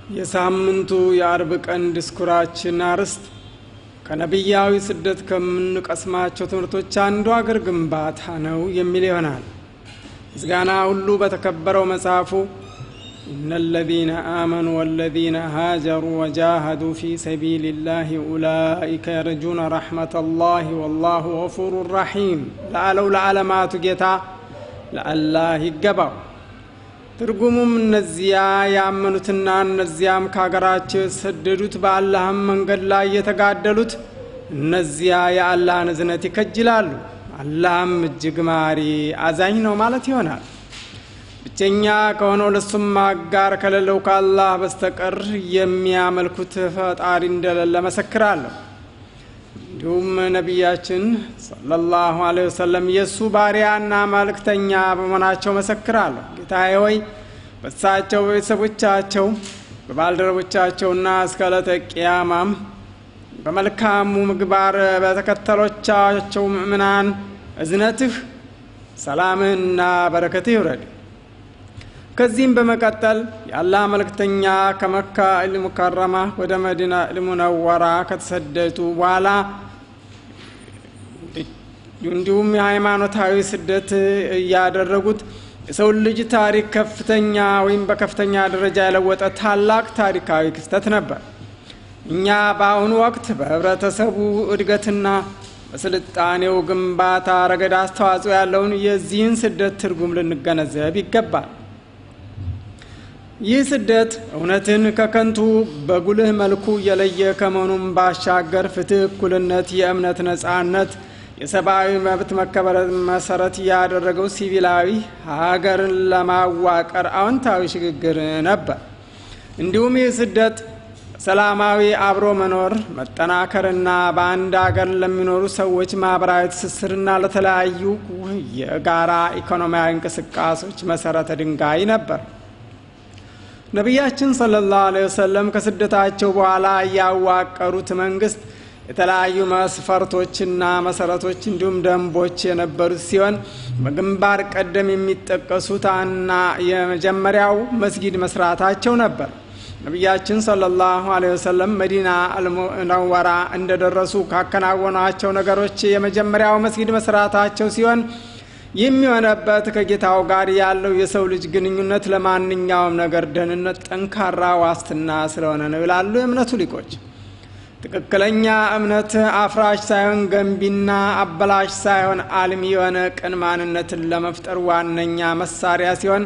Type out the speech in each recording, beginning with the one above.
የሳምንቱ የአርብ ቀን ድስኩራችን አርዕስት ከነቢያዊ ስደት ከምንቀስማቸው ትምህርቶች አንዱ አገር ግንባታ ነው የሚል ይሆናል። ምስጋና ሁሉ በተከበረው መጽሐፉ ኢነ ለዚነ አመኑ ወለዚነ ሃጀሩ ወጃሃዱ ፊ ሰቢልላህ ኡላኢከ የርጁነ ረሕመተላህ ወላሁ ገፉሩ ረሒም ለአለው ለዓለማቱ ጌታ ለአላህ ይገባው። ትርጉሙም እነዚያ ያመኑትና እነዚያም ከሀገራቸው የሰደዱት በአላህም መንገድ ላይ የተጋደሉት እነዚያ የአላህን እዝነት ይከጅላሉ፣ አላህም እጅግ ማሪ አዛኝ ነው ማለት ይሆናል። ብቸኛ ከሆነው ለሱም አጋር ከሌለው ከአላህ በስተቀር የሚያመልኩት ፈጣሪ እንደሌለ መሰክራለሁ። እንዲሁም ነቢያችን ሰለላሁ ዐለይሂ ወሰለም የእሱ ባሪያና መልእክተኛ በመሆናቸው መሰክራለሁ። ጌታዬ ሆይ በሳቸው በቤተሰቦቻቸው በባልደረቦቻቸውና እስከ ዕለተ ቅያማም በመልካሙ ምግባር በተከተሎቻቸው ምእምናን እዝነትህ ሰላምህና በረከትህ ይውረድ። ከዚህም በመቀጠል የአላህ መልእክተኛ ከመካ ኢልሙከረማ ወደ መዲና ኢልሙነወራ ከተሰደዱ በኋላ እንዲሁም የሃይማኖታዊ ስደት እያደረጉት የሰው ልጅ ታሪክ ከፍተኛ ወይም በከፍተኛ ደረጃ የለወጠ ታላቅ ታሪካዊ ክስተት ነበር። እኛ በአሁኑ ወቅት በህብረተሰቡ እድገትና በስልጣኔው ግንባታ ረገድ አስተዋጽኦ ያለውን የዚህን ስደት ትርጉም ልንገነዘብ ይገባል። ይህ ስደት እውነትን ከከንቱ በጉልህ መልኩ የለየ ከመሆኑም ባሻገር ፍትህ፣ እኩልነት፣ የእምነት ነጻነት፣ የሰብአዊ መብት መከበር መሰረት ያደረገው ሲቪላዊ ሀገርን ለማዋቀር አዎንታዊ ሽግግር ነበር። እንዲሁም ይህ ስደት ሰላማዊ አብሮ መኖር መጠናከርና በአንድ ሀገር ለሚኖሩ ሰዎች ማህበራዊ ትስስርና ለተለያዩ የጋራ ኢኮኖሚያዊ እንቅስቃሴዎች መሰረተ ድንጋይ ነበር። ነቢያችን ሰለላሁ ዐለይሂ ወሰለም ከስደታቸው በኋላ ያዋቀሩት መንግስት የተለያዩ መስፈርቶችና መሰረቶች እንዲሁም ደንቦች የነበሩት ሲሆን በግንባር ቀደም የሚጠቀሱት እና የመጀመሪያው መስጊድ መስራታቸው ነበር። ነቢያችን ሰለላሁ ዐለይሂ ወሰለም መዲና አልሙነወራ እንደደረሱ ካከናወኗቸው ነገሮች የመጀመሪያው መስጊድ መስራታቸው ሲሆን የሚሆነበት ከጌታው ጋር ያለው የሰው ልጅ ግንኙነት ለማንኛውም ነገር ደህንነት ጠንካራ ዋስትና ስለሆነ ነው ይላሉ የእምነቱ ሊቆች። ትክክለኛ እምነት አፍራሽ ሳይሆን ገንቢና አበላሽ ሳይሆን አልሚ የሆነ ቅን ማንነትን ለመፍጠር ዋነኛ መሳሪያ ሲሆን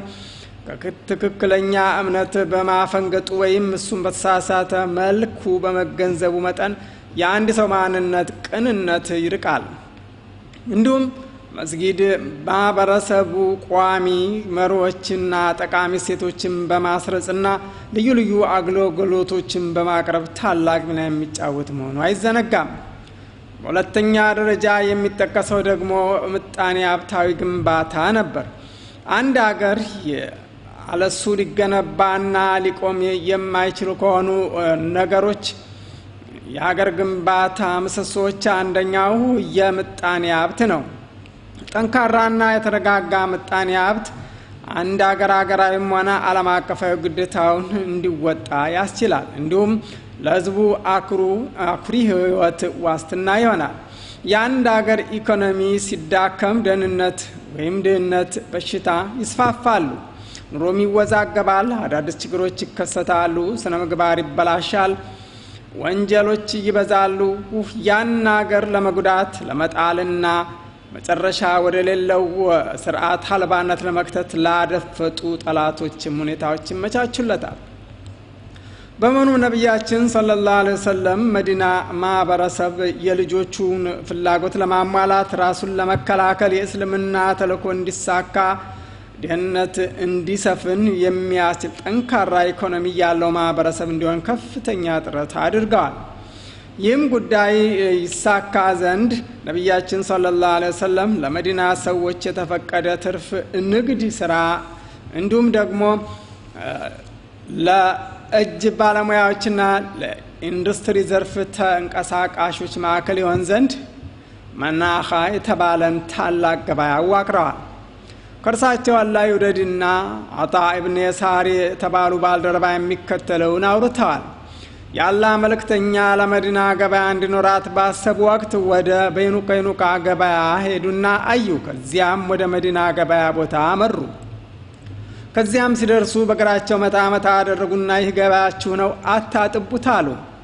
ከትክክለኛ እምነት በማፈንገጡ ወይም እሱም በተሳሳተ መልኩ በመገንዘቡ መጠን የአንድ ሰው ማንነት ቅንነት ይርቃል። እንዲሁም መስጊድ ማህበረሰቡ ቋሚ መሪዎችና ጠቃሚ ሴቶችን በማስረጽና ልዩ ልዩ አገልግሎቶችን በማቅረብ ታላቅ ሚና የሚጫወት መሆኑ አይዘነጋም። በሁለተኛ ደረጃ የሚጠቀሰው ደግሞ ምጣኔ ሀብታዊ ግንባታ ነበር። አንድ አገር አለሱ ሊገነባና ሊቆም የማይችሉ ከሆኑ ነገሮች የሀገር ግንባታ ምሰሶዎች አንደኛው የምጣኔ ሀብት ነው። ጠንካራና የተረጋጋ ምጣኔ ሀብት አንድ አገር ሀገራዊም ሆነ ዓለም አቀፋዊ ግዴታውን እንዲወጣ ያስችላል። እንዲሁም ለሕዝቡ አኩሪ ሕይወት ዋስትና ይሆናል። የአንድ ሀገር ኢኮኖሚ ሲዳከም ደህንነት ወይም ድህነት፣ በሽታ ይስፋፋሉ። ኑሮም ይወዛገባል። አዳዲስ ችግሮች ይከሰታሉ። ስነ ምግባር ይበላሻል። ወንጀሎች ይበዛሉ። ያን ሀገር ለመጉዳት ለመጣልና መጨረሻ ወደ ሌለው ስርዓት አልባነት ለመክተት ላደፈጡ ጠላቶችም ሁኔታዎች ይመቻቹለታል። በመሆኑ ነቢያችን ሰለላሁ ዐለይሂ ወሰለም መዲና ማህበረሰብ የልጆቹን ፍላጎት ለማሟላት ራሱን ለመከላከል የእስልምና ተልእኮ እንዲሳካ ድህነት እንዲሰፍን የሚያስችል ጠንካራ ኢኮኖሚ ያለው ማህበረሰብ እንዲሆን ከፍተኛ ጥረት አድርገዋል። ይህም ጉዳይ ይሳካ ዘንድ ነቢያችን ሰለላሁ ዐለይሂ ወሰለም ለመዲና ሰዎች የተፈቀደ ትርፍ ንግድ ስራ እንዲሁም ደግሞ ለእጅ ባለሙያዎችና ለኢንዱስትሪ ዘርፍ ተንቀሳቃሾች ማዕከል ይሆን ዘንድ መናኻ የተባለን ታላቅ ገበያ አዋቅረዋል። ከእርሳቸው አላህ ይውደድና አጣ ኢብን የሳር የተባሉ ባልደረባ የሚከተለውን አውርተዋል። የአላህ መልእክተኛ ለመዲና ገበያ እንዲኖራት ባሰቡ ወቅት ወደ በይኑ ቀይኑቃ ገበያ ሄዱና አዩ። ከዚያም ወደ መዲና ገበያ ቦታ አመሩ። ከዚያም ሲደርሱ በእግራቸው መታ መታ አደረጉና ይህ ገበያችሁ ነው አታጥቡት አሉ።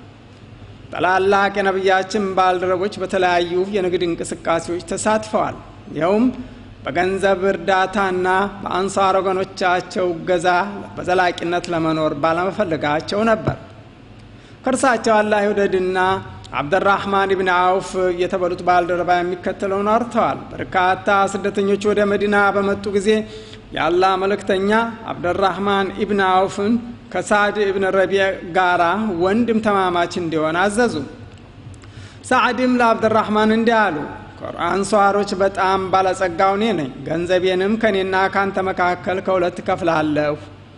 ታላላቅ የነቢያችን ባልደረቦች በተለያዩ የንግድ እንቅስቃሴዎች ተሳትፈዋል። ይኸውም በገንዘብ እርዳታና በአንሳር ወገኖቻቸው እገዛ በዘላቂነት ለመኖር ባለመፈለጋቸው ነበር። ከእርሳቸው አላህ ይውደድና አብደራህማን ኢብን አውፍ የተባሉት ባልደረባ የሚከተለውን አርተዋል። በርካታ ስደተኞች ወደ መዲና በመጡ ጊዜ የአላህ መልእክተኛ አብደራህማን ኢብን አውፍን ከሳዕድ ኢብን ረቢዕ ጋራ ወንድም ተማማች እንዲሆን አዘዙ። ሳዕድም ለአብደራህማን እንዲህ አሉ፣ አንሷሮች በጣም ባለጸጋው እኔ ነኝ። ገንዘቤንም ከእኔና ካንተ መካከል ከሁለት ከፍላለሁ።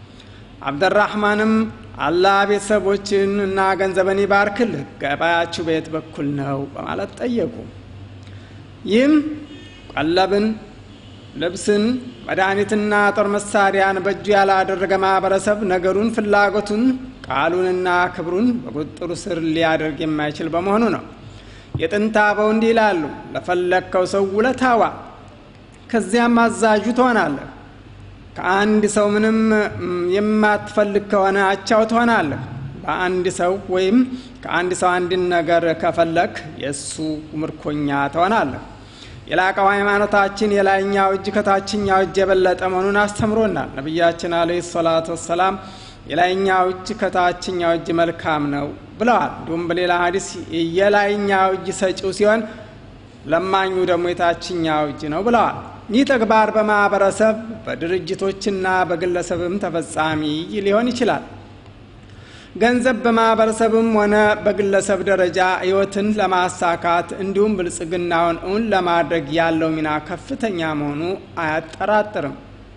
አብደራህማንም አላህ ቤተሰቦችን እና ገንዘበን ይባርክልህ፣ ገበያችሁ በየት በኩል ነው በማለት ጠየቁ። ይህም ቀለብን፣ ልብስን፣ መድኃኒትና ጦር መሳሪያን በእጁ ያላደረገ ማህበረሰብ ነገሩን፣ ፍላጎቱን፣ ቃሉንና ክብሩን በቁጥጥሩ ስር ሊያደርግ የማይችል በመሆኑ ነው። የጥንት አበው እንዲህ ይላሉ፣ ለፈለግከው ሰው ውለታዋ ከዚያም አዛዡ ትሆናለህ። ከአንድ ሰው ምንም የማትፈልግ ከሆነ አቻው ትሆናለህ። በአንድ ሰው ወይም ከአንድ ሰው አንድን ነገር ከፈለግ የእሱ ምርኮኛ ትሆናለህ። የላቀው ሃይማኖታችን የላይኛው እጅ ከታችኛው እጅ የበለጠ መሆኑን አስተምሮናል። ነቢያችን አለይሂ ሰላቱ ወሰላም የላይኛው እጅ ከታችኛው እጅ መልካም ነው ብለዋል። እንዲሁም በሌላ ሀዲስ የላይኛው እጅ ሰጪው ሲሆን ለማኙ ደግሞ የታችኛው እጅ ነው ብለዋል። ይህ ተግባር በማህበረሰብ በድርጅቶችና በግለሰብም ተፈጻሚ ሊሆን ይችላል። ገንዘብ በማህበረሰብም ሆነ በግለሰብ ደረጃ ህይወትን ለማሳካት እንዲሁም ብልጽግናውን እውን ለማድረግ ያለው ሚና ከፍተኛ መሆኑ አያጠራጥርም።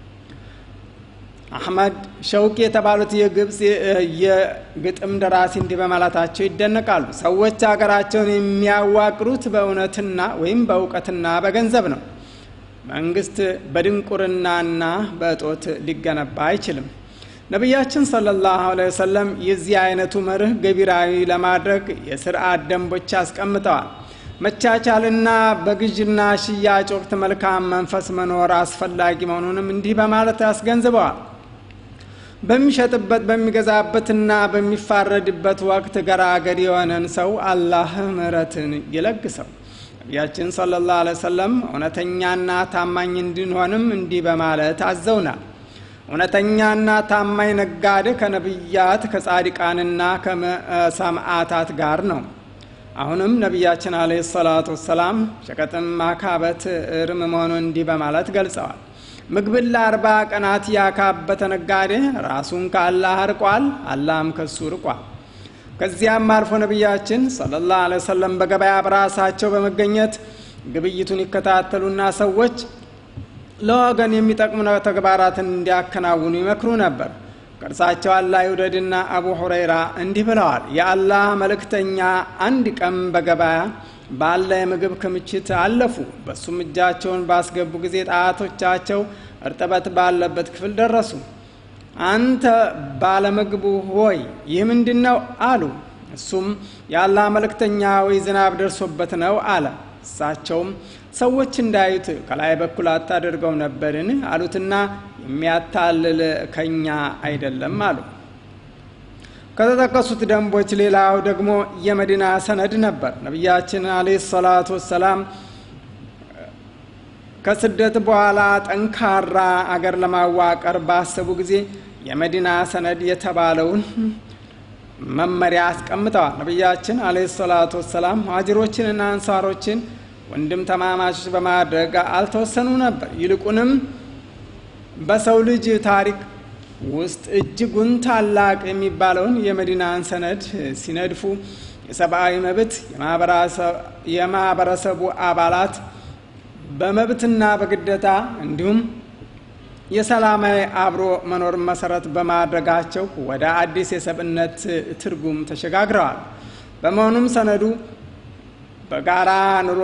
አሕመድ ሸውቂ የተባሉት የግብፅ የግጥም ደራሲ እንዲህ በማለታቸው ይደነቃሉ። ሰዎች ሀገራቸውን የሚያዋቅሩት በእውነትና ወይም በእውቀትና በገንዘብ ነው። መንግስት በድንቁርናና በእጦት ሊገነባ አይችልም። ነቢያችን ሰለላሁ ዐለይሂ ወሰለም የዚህ አይነቱ መርህ ገቢራዊ ለማድረግ የስርዓት ደንቦች አስቀምጠዋል። መቻቻልና በግዥና ሽያጭ ወቅት መልካም መንፈስ መኖር አስፈላጊ መሆኑንም እንዲህ በማለት አስገንዝበዋል። በሚሸጥበት በሚገዛበትና በሚፋረድበት ወቅት ገራገር የሆነን ሰው አላህ ምሕረትን ይለግሰው። ነቢያችን ሰለላሁ ዐለይሂ ወሰለም እውነተኛና ታማኝ እንድንሆንም እንዲህ በማለት አዘውናል። እውነተኛና ታማኝ ነጋዴ ከነቢያት ከጻድቃንና ከሰማዕታት ጋር ነው። አሁንም ነቢያችን አለይሂ ሰላቱ ወሰላም ሸቀጥን ማካበት እርም መሆኑን እንዲህ በማለት ገልጸዋል። ምግብን ለአርባ ቀናት ያካበተ ነጋዴ ራሱን ከአላህ ርቋል፣ አላህም ከሱ ርቋል። ከዚያም አልፎ ነቢያችን ሰለላሁ ዐለይሂ ወሰለም በገበያ በራሳቸው በመገኘት ግብይቱን ይከታተሉና ሰዎች ለወገን የሚጠቅሙ ተግባራትን እንዲያከናውኑ ይመክሩ ነበር። ከእርሳቸው አላህ ይውደድና አቡ ሁረይራ እንዲህ ብለዋል። የአላህ መልእክተኛ አንድ ቀን በገበያ ባለ የምግብ ክምችት አለፉ። በሱም እጃቸውን ባስገቡ ጊዜ ጣቶቻቸው እርጥበት ባለበት ክፍል ደረሱ። አንተ ባለምግቡ ሆይ ይህ ምንድን ነው አሉ። እሱም የአላህ መልእክተኛ ወይ ዝናብ ደርሶበት ነው አለ። እሳቸውም ሰዎች እንዳዩት ከላይ በኩል አታደርገው ነበርን አሉትና የሚያታልል ከኛ አይደለም አሉ። ከተጠቀሱት ደንቦች ሌላው ደግሞ የመዲና ሰነድ ነበር። ነቢያችን አለይሂ ሰላቱ ወሰላም ከስደት በኋላ ጠንካራ አገር ለማዋቀር ባሰቡ ጊዜ የመዲና ሰነድ የተባለውን መመሪያ አስቀምጠዋል። ነቢያችን አለይሂ ሰላቱ ወሰላም ሙሃጅሮችንና አንሳሮችን ወንድም ተማማቾች በማድረግ አልተወሰኑ ነበር። ይልቁንም በሰው ልጅ ታሪክ ውስጥ እጅጉን ታላቅ የሚባለውን የመዲናን ሰነድ ሲነድፉ የሰብአዊ መብት የማህበረሰቡ አባላት በመብትና በግደታ እንዲሁም የሰላማዊ አብሮ መኖር መሰረት በማድረጋቸው ወደ አዲስ የሰብእነት ትርጉም ተሸጋግረዋል። በመሆኑም ሰነዱ በጋራ ኑሮ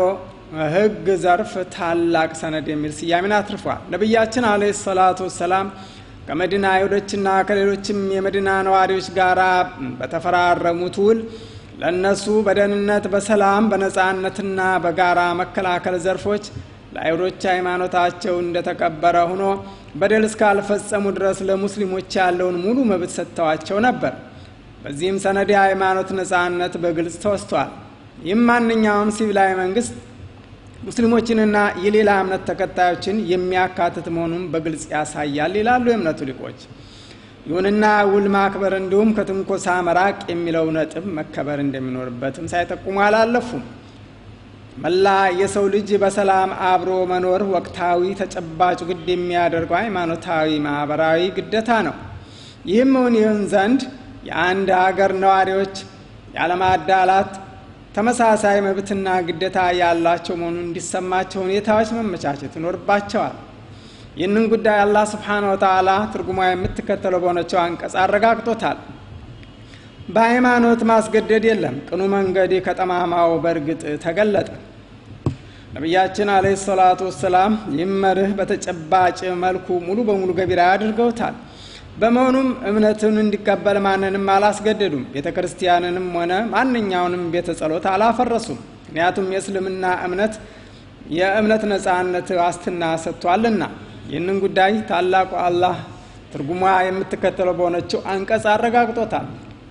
ሕግ ዘርፍ ታላቅ ሰነድ የሚል ስያሜን አትርፏል። ነቢያችን አለይሂ ሰላቱ ወሰላም ከመዲና አይሁዶችና ከሌሎችም የመዲና ነዋሪዎች ጋር በተፈራረሙት ውል ለእነሱ በደህንነት በሰላም በነፃነትና በጋራ መከላከል ዘርፎች ለአይሁዶች ሃይማኖታቸው እንደተከበረ ሆኖ በደል እስካልፈጸሙ ድረስ ለሙስሊሞች ያለውን ሙሉ መብት ሰጥተዋቸው ነበር። በዚህም ሰነድ የሃይማኖት ነፃነት በግልጽ ተወስቷል። ይህም ማንኛውም ሲቪላዊ መንግስት ሙስሊሞችንና የሌላ እምነት ተከታዮችን የሚያካትት መሆኑን በግልጽ ያሳያል ይላሉ የእምነቱ ሊቆች። ይሁንና ውል ማክበር እንዲሁም ከትንኮሳ መራቅ የሚለው ነጥብ መከበር እንደሚኖርበትም ሳይጠቁሙ አላለፉም። መላ የሰው ልጅ በሰላም አብሮ መኖር ወቅታዊ ተጨባጭ ግድ የሚያደርገው ሃይማኖታዊ፣ ማህበራዊ ግዴታ ነው። ይህም እውን ይሁን ዘንድ የአንድ ሀገር ነዋሪዎች ያለማዳላት ተመሳሳይ መብትና ግዴታ ያላቸው መሆኑን እንዲሰማቸው ሁኔታዎች መመቻቸት ይኖርባቸዋል። ይህንን ጉዳይ አላህ ስብሓነ ወተዓላ ትርጉሟ የምትከተለው በሆነችው አንቀጽ አረጋግጦታል። በሃይማኖት ማስገደድ የለም፣ ቅኑ መንገድ ከጠማማው በእርግጥ ተገለጠ። ነቢያችን አለይሂ ሰላቱ ወሰላም ይህም መርህ በተጨባጭ መልኩ ሙሉ በሙሉ ገቢራ አድርገውታል። በመሆኑም እምነትን እንዲቀበል ማንንም አላስገደዱም። ቤተ ክርስቲያንንም ሆነ ማንኛውንም ቤተ ጸሎት አላፈረሱም። ምክንያቱም የእስልምና እምነት የእምነት ነፃነት ዋስትና ሰጥቷልና። ይህንን ጉዳይ ታላቁ አላህ ትርጉሟ የምትከተለው በሆነችው አንቀጽ አረጋግጦታል።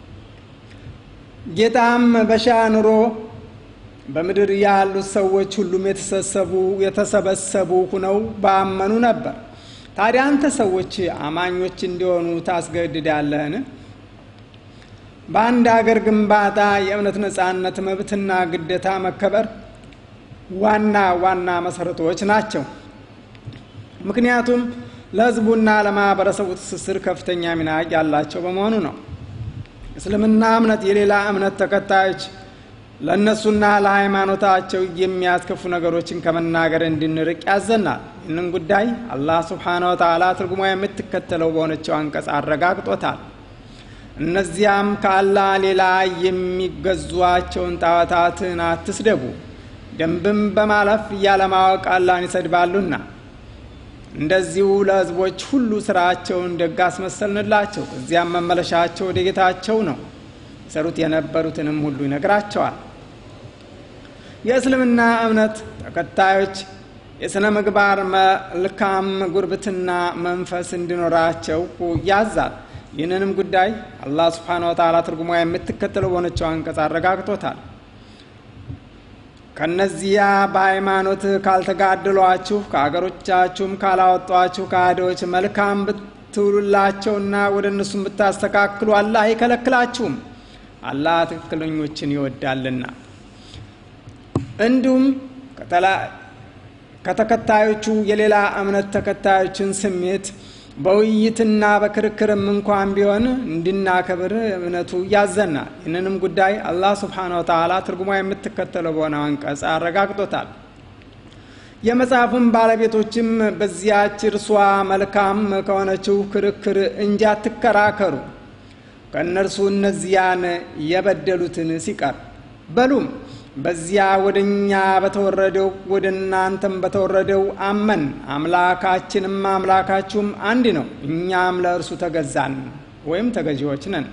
ጌታም በሻ ኑሮ በምድር ያሉት ሰዎች ሁሉም የተሰሰቡ የተሰበሰቡ ሁነው ባመኑ ነበር። ታዲያ አንተ ሰዎች አማኞች እንዲሆኑ ታስገድዳለህን? በአንድ አገር ግንባታ የእምነት ነፃነት መብትና ግዴታ መከበር ዋና ዋና መሰረቶች ናቸው። ምክንያቱም ለሕዝቡና ለማህበረሰቡ ትስስር ከፍተኛ ሚና ያላቸው በመሆኑ ነው። እስልምና እምነት የሌላ እምነት ተከታዮች ለእነሱና ለሃይማኖታቸው የሚያስከፉ ነገሮችን ከመናገር እንድንርቅ ያዘናል። ይህንን ጉዳይ አላህ ስብሓነ ወተዓላ ትርጉሟ የምትከተለው በሆነችው አንቀጽ አረጋግጦታል። እነዚያም ከአላህ ሌላ የሚገዟቸውን ጣዖታትን አትስደቡ፣ ደንብም በማለፍ ያለማወቅ አላህን ይሰድባሉና እንደዚሁ ለሕዝቦች ሁሉ ስራቸውን ደግ አስመሰልንላቸው። እዚያም መመለሻቸው ወደ ጌታቸው ነው። ይሰሩት የነበሩትንም ሁሉ ይነግራቸዋል። የእስልምና እምነት ተከታዮች የሥነ ምግባር መልካም ጉርብትና መንፈስ እንዲኖራቸው ያዛል። ይህንንም ጉዳይ አላህ ስብሓነሁ ወተዓላ ትርጉሟ የምትከተለው በሆነችው አንቀጽ አረጋግጦታል። ከነዚያ በሃይማኖት ካልተጋደሏችሁ ከአገሮቻችሁም ካላወጧችሁ ከሃዲዎች መልካም ብትውሉላቸውና ወደ እነሱም ብታስተካክሉ አላህ አይከለክላችሁም። አላህ ትክክለኞችን ይወዳልና። እንዲሁም ከተከታዮቹ የሌላ እምነት ተከታዮችን ስሜት በውይይትና በክርክርም እንኳን ቢሆን እንድናከብር እምነቱ ያዘናል። ይህንንም ጉዳይ አላህ ስብሓነሁ ወተዓላ ትርጉሟ የምትከተለው በሆነ አንቀጽ አረጋግጦታል። የመጽሐፉን ባለቤቶችም በዚያች እርሷ መልካም ከሆነችው ክርክር እንጂ አትከራከሩ ከእነርሱ እነዚያን የበደሉትን ሲቀር በሉም በዚያ ወደ እኛ በተወረደው ወደ እናንተም በተወረደው አመን አምላካችንም አምላካችሁም አንድ ነው፣ እኛም ለእርሱ ተገዛን ወይም ተገዢዎች ነን።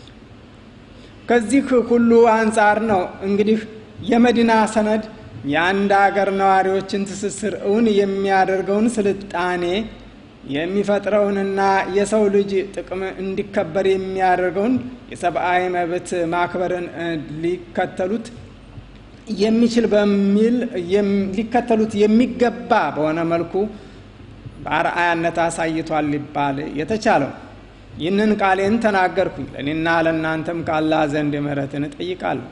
ከዚህ ሁሉ አንጻር ነው እንግዲህ የመዲና ሰነድ የአንድ አገር ነዋሪዎችን ትስስር እውን የሚያደርገውን ስልጣኔ የሚፈጥረውንና የሰው ልጅ ጥቅም እንዲከበር የሚያደርገውን የሰብአዊ መብት ማክበርን ሊከተሉት የሚችል በሚል ሊከተሉት የሚገባ በሆነ መልኩ በአርአያነት አሳይቷል ሊባል የተቻለው። ይህንን ቃሌን ተናገርኩኝ፣ ለእኔና ለእናንተም ከአላህ ዘንድ ምሕረትን እጠይቃለሁ።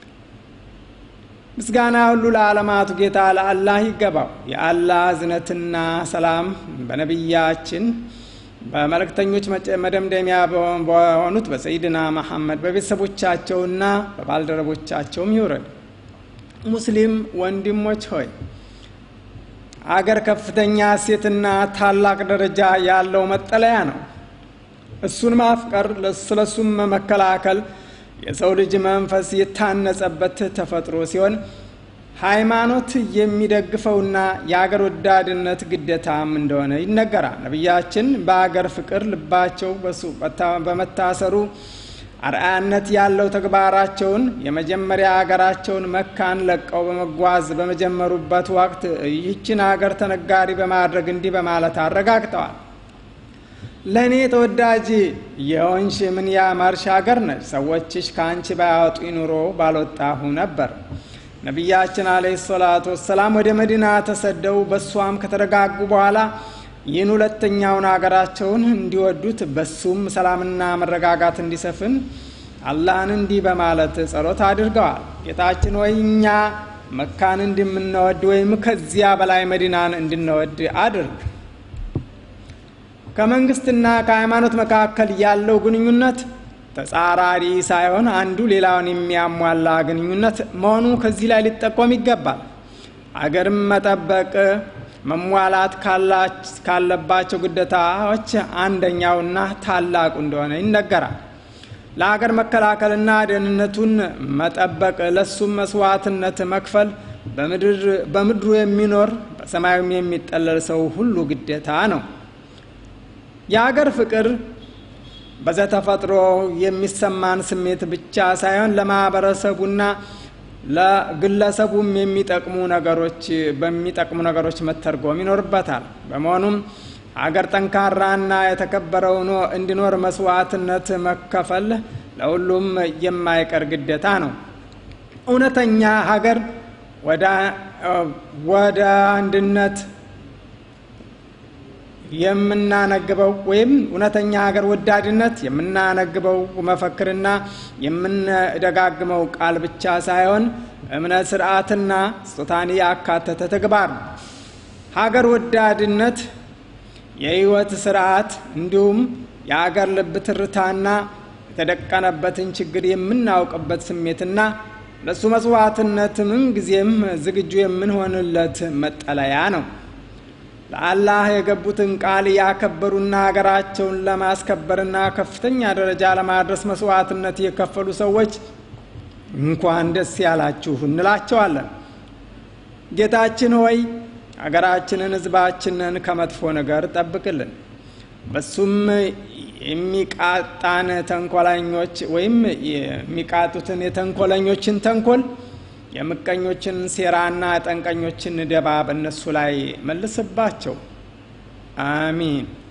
ምስጋና ሁሉ ለዓለማቱ ጌታ ለአላህ ይገባው። የአላህ እዝነትና ሰላም በነቢያችን በመልእክተኞች መደምደሚያ በሆኑት በሰይድና መሐመድ በቤተሰቦቻቸውና በባልደረቦቻቸውም ይውረድ። ሙስሊም ወንድሞች ሆይ አገር ከፍተኛ እሴትና ታላቅ ደረጃ ያለው መጠለያ ነው። እሱን ማፍቀር፣ ስለሱም መከላከል የሰው ልጅ መንፈስ የታነጸበት ተፈጥሮ ሲሆን ሃይማኖት የሚደግፈውና የአገር ወዳድነት ግዴታም እንደሆነ ይነገራል። ነቢያችን በአገር ፍቅር ልባቸው በመታሰሩ አርአያነት ያለው ተግባራቸውን የመጀመሪያ አገራቸውን መካን ለቀው በመጓዝ በመጀመሩበት ወቅት ይህችን አገር ተነጋሪ በማድረግ እንዲህ በማለት አረጋግጠዋል። ለእኔ ተወዳጅ የሆንሽ ምን ያማርሽ አገር ነች። ሰዎችሽ ከአንቺ ባያወጡ ኑሮ ባልወጣሁ ነበር። ነቢያችን አለይሂ ሰላቱ ወሰላም ወደ መዲና ተሰደው በእሷም ከተረጋጉ በኋላ ይህን ሁለተኛውን አገራቸውን እንዲወዱት በሱም ሰላምና መረጋጋት እንዲሰፍን አላህን እንዲህ በማለት ጸሎት አድርገዋል። ጌታችን ወይ እኛ መካን እንደምንወድ ወይም ከዚያ በላይ መዲናን እንድንወድ አድርግ። ከመንግስትና ከሃይማኖት መካከል ያለው ግንኙነት ተጻራሪ ሳይሆን አንዱ ሌላውን የሚያሟላ ግንኙነት መሆኑ ከዚህ ላይ ሊጠቆም ይገባል። አገርም መጠበቅ መሟላት ካለባቸው ግዴታዎች አንደኛውና ታላቁ እንደሆነ ይነገራል። ለሀገር መከላከልና ደህንነቱን መጠበቅ፣ ለሱም መስዋዕትነት መክፈል በምድሩ የሚኖር በሰማዩም የሚጠለል ሰው ሁሉ ግዴታ ነው። የሀገር ፍቅር በዘተፈጥሮ የሚሰማን ስሜት ብቻ ሳይሆን ለማህበረሰቡና ለግለሰቡም የሚጠቅሙ ነገሮች በሚጠቅሙ ነገሮች መተርጎም ይኖርበታል። በመሆኑም ሀገር ጠንካራና የተከበረ ሆኖ እንዲኖር መስዋዕትነት መከፈል ለሁሉም የማይቀር ግዴታ ነው። እውነተኛ ሀገር ወደ አንድነት የምናነግበው ወይም እውነተኛ ሀገር ወዳድነት የምናነግበው መፈክርና የምንደጋግመው ቃል ብቻ ሳይሆን እምነት፣ ስርዓትና ስጦታን ያካተተ ተግባር ነው። ሀገር ወዳድነት የህይወት ስርዓት እንዲሁም የሀገር ልብ ትርታና የተደቀነበትን ችግር የምናውቅበት ስሜትና ለእሱ መስዋዕትነት ምንጊዜም ዝግጁ የምንሆንለት መጠለያ ነው። ለአላህ የገቡትን ቃል ያከበሩና ሀገራቸውን ለማስከበርና ከፍተኛ ደረጃ ለማድረስ መስዋዕትነት የከፈሉ ሰዎች እንኳን ደስ ያላችሁ እንላቸዋለን። ጌታችን ሆይ ሀገራችንን፣ ህዝባችንን ከመጥፎ ነገር ጠብቅልን። በሱም የሚቃጣን ተንኮለኞች ወይም የሚቃጡትን የተንኮለኞችን ተንኮል የምቀኞችን ሴራና ጠንቀኞችን ደባ በእነሱ ላይ መልስባቸው። አሚን።